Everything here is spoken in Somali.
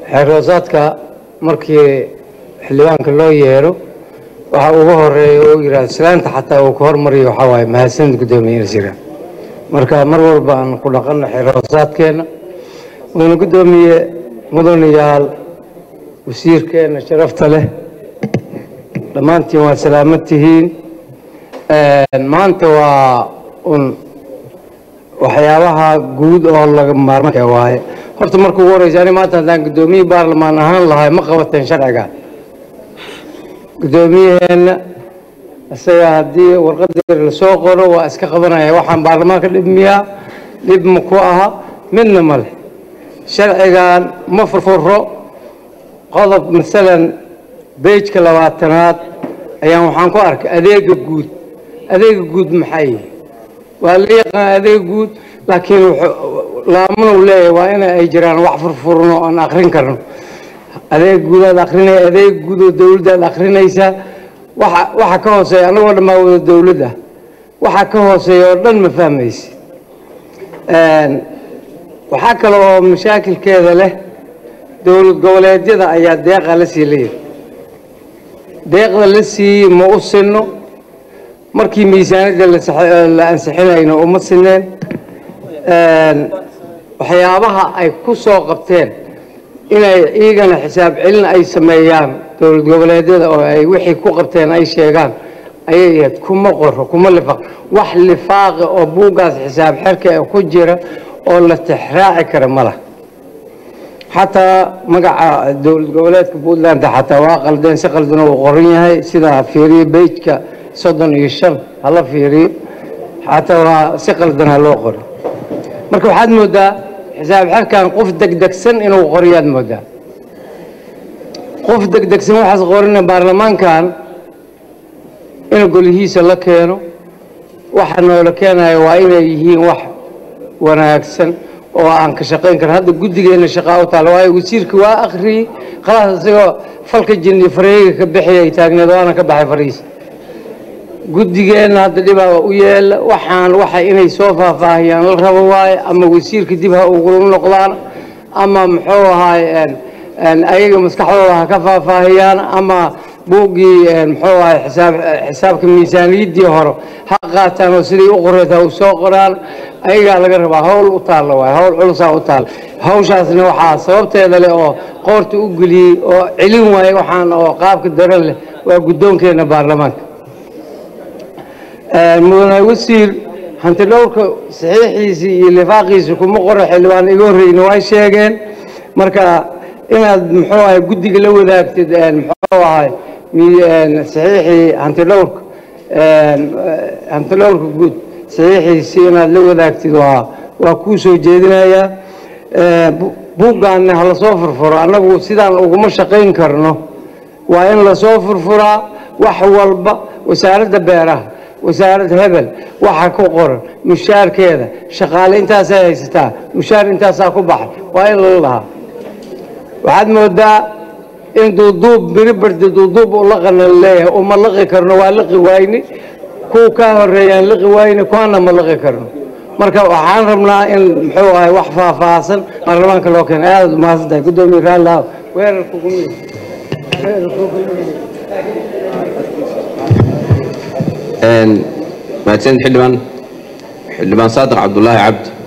xeeroosaadka markii xildhibaanka loo yeero waxa ugu horeeya oo yidhahda islaanta xataa uu ka hormariyo waxaa waaye mahadsanid guddoomiye inasira marka mar walba aan ku dhaqanno xeeroosaadkeenna mudane guddoomiye mudanayaal wasiirkeenna sharafta leh dhammaantiin waa salaamad tihiin maanta waa un waxyaabaha guud oo laga maarmanka waaye horta marka ugu horeysa ani maanta haddaan guddoomiye baarlamaan ahaan lahay ma qabateen sharciga guddoomiyaheenna isaga haddii warqadii lasoo qoro waa iska qabanaya waxaan baarlamaanka dhibmiyaa dhib ma ku aha midna ma leh sharcigan ma furfuro qodob masalan beejka labaatanaad ayaan waxaan ku arkay adeega guud adeega guud maxay yihi waa la yaqaan adeega guud laakiin laamanu leeyahay waa in ay jiraan wax furfurno aan akrin karno adeeg guudaad akrinaya adeeg guud oo dowladdaad akrinaysaa waxa waxa ka hooseeya annagoo dhammaa wada dowlad ah waxa ka hooseeya oo dhan ma fahmaysi waxaa kale oo mashaakilkeeda leh dowlad goboleedyada ayaa deeqa la sii leeyahay deeqda la siiyey ma u sinno markii miisaaniyadda la ansixinayno uma sineen waxyaabaha ay ku soo qabteen inay iyagana xisaab celin ay sameeyaan dowlad goboleedyada oo ay wixii ku qabteen ay sheegaan ayay ahayd kuma qoro kuma lifaaq wax lifaaqi oo buuggaas xisaab xerka ee ku jira oo la tixraaci kara ma lah xataa magaca dowlad goboleedka puntland xataa waa qaldeen si qaldan uu qoran yahay sida fiiriye bejka soddon iyo shan hala fiiriyo xataa waa si qaldan ha loo qoro marka waxaad moodaa xisaab xerkan qof degdegsan inuu qoriyaad moodaa qof degdegsan waxaas qorina baarlamaankan in golihiisa la keeno waxa noola keenayo waa inay yihiin wax wanaagsan oo aan ka shaqayn karin hadda guddigeenna shaqaa u taala waayo wasiirka waa akhriyey khalaas isagoo falka jinni fareega ka bixiyay taagneed waana ka baxay fariisa guddigeenna hadda dhibaa u yeela waxaan waxa inay soo faahfaahiyaan la rabo waaye ama wasiirka dib ha ugula noqdaan ama muxuu ahaay ayaga maskaxdooda ha ka faahfaahiyaan ama buuggii muxuu ahay xisaab xisaabka miisaaniyaddii hore ha qaataan oo sidii u qoreed ha u soo qoraan ayagaa laga rabaa hawl u taalla waay hawl culusaa u taalla hawshaasna waxaa sababteeda leh oo qoorta u geliyey oo celin waaye waxaan oo qaabka daran leh waa guddoonkeenna baarlamaanka mudane wasiir hanti dhowrka saxiixiisii iyo lifaaqiisii kuma qoro xildhibaan iga horreyna way sheegeen marka inaad muxuu ahay guddiga la wadaagtid muxuu ahay saxiixii hanti dhowrka hanti dhowrka guud saxiixiisii inaad la wadaagtid waa waa kuu soo jeedinayaa buuggaanna ha lasoo furfuro annagu sidaan uguma shaqayn karno waa in lasoo furfuraa wax walba wasaaradda beeraha wasaaradda hebel waxa ku qoran mushaarkeeda shaqaale intaasay haysataa mushaar intaasaa ku baxay waa in lala lahaa waxaad moodaa in duuduub biri bardi duuduub u laqana leeyahay uma laqi karno waa laqi wayne kuwa kaa horeeyaan laqi wayne kuwaana ma laqi karno marka waxaan rabnaa in muxuu ahay wax faahfaahsan baarlamaanka loo keena aad umahadsan tahay guddoomiye raallah weerarka ugu mahadsanid xildhibaan xildhibaan saadiq cabdulaahi cabdi